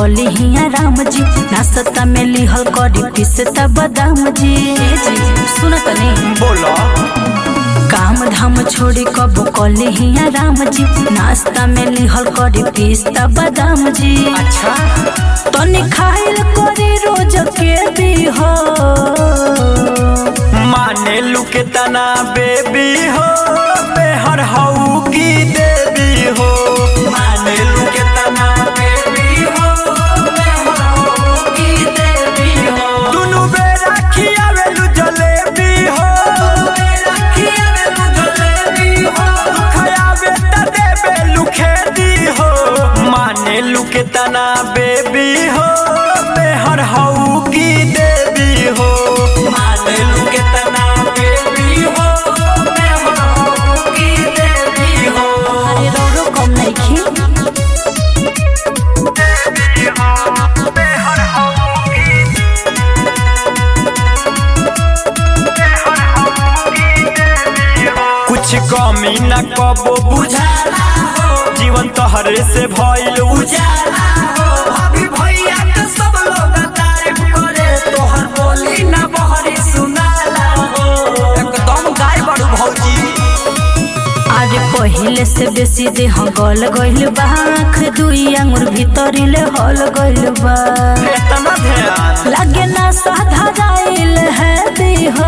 कली हिया राम जी नाश्ता में लिहल करी पिसता बादाम जी ए जी सुनत नहीं बोलो काम धाम छोड़ी कब कली हिया राम जी नाश्ता में लिहल करी पिस्ता बादाम जी अच्छा तनी खाइल करी रोज के दी हो माने लुके तना बेबी हो बेहर हऊ की देवी हो माने लुके तना बेबी हो बेहर हऊ की देवी हो दुनु बेरा खियावेलु जलेबी हो बेरा खियावेलु जलेबी हो खयावे त देबेलु खेती हो माने लुके तना बेबी हो बेहर हऊ की देवी हो माने लुके तना बेबी हो बेहर हऊ की देवी हो अरे रोरो कम नहीं खी कुछ कमी न कबो बुझाला हो जीवन तोहरे से भइल उजाला हो अभी भैया के सब लोग तारीफ करे तोहर बोली न बहरी सुनाला हो एकदम गाय बड़ू भौजी अरे पहिले से बेसी देह गल गइल बा आँख दुई आंगुर भीतरिले हल गइल बा इतना ध्यान लागे ना साधा जाइल है देह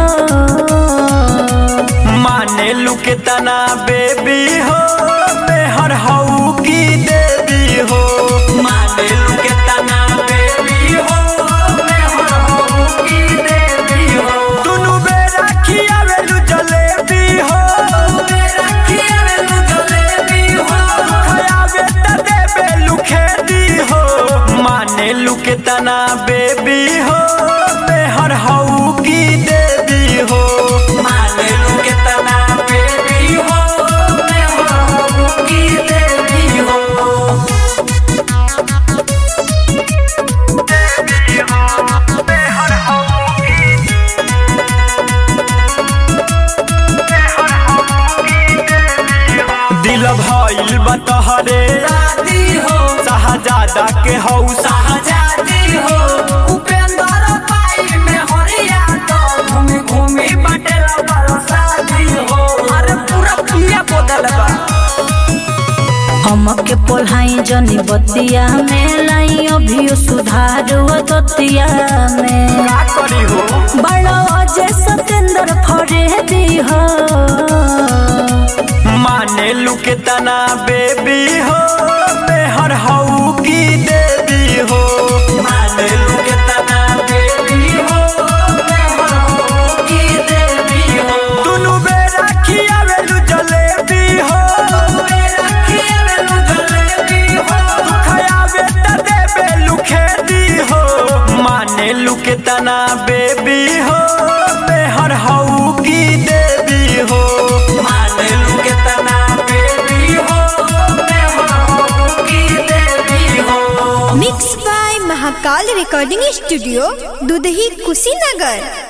माने लुके तना बेबी हो बेहर हऊ की देवी हो माने लुके तना बेबी हो बेहर हऊ की देवी हो दुनु बेरा खियावेलु जलेबी हो बेरा खियावेलु जलेबी हो खयावे त देबेलु खेती हो माने लुके तना बेबी हो बेहर हऊ की देवी हो माने लुके तना बेबी हो बेहर हऊ की देवी हो दिल भइल बा तोहरे राती हो शाहजादा के हौ शाहजादी हो उपेंद्र पाई में हरिया तो घूमी घूमी बटेला बरसाती हो अरे पूरा पिया बदल बा हमके पोल्हाई जनी बतिया में लाई अभियो सुधार दतिया में का करी हो बड़ा अजय सतेंद्र फरे दी हो माने लुके तना बेबी हो बेहर हऊ की देवी हो माने लुके तना बेबी हो बेहर हऊ की देवी हो दुनु बेरा खियावेलु जलेबी हो बेरा खियावेलु जलेबी हो खयावे त देबेलु खेती हो माने लुके तना बेबी हो बेहर हऊ की देवी हो माने लुके तना बेबी हो बेहर हऊ की देवी हो mix by Mahakal recording studio Dudhahi Kushinagar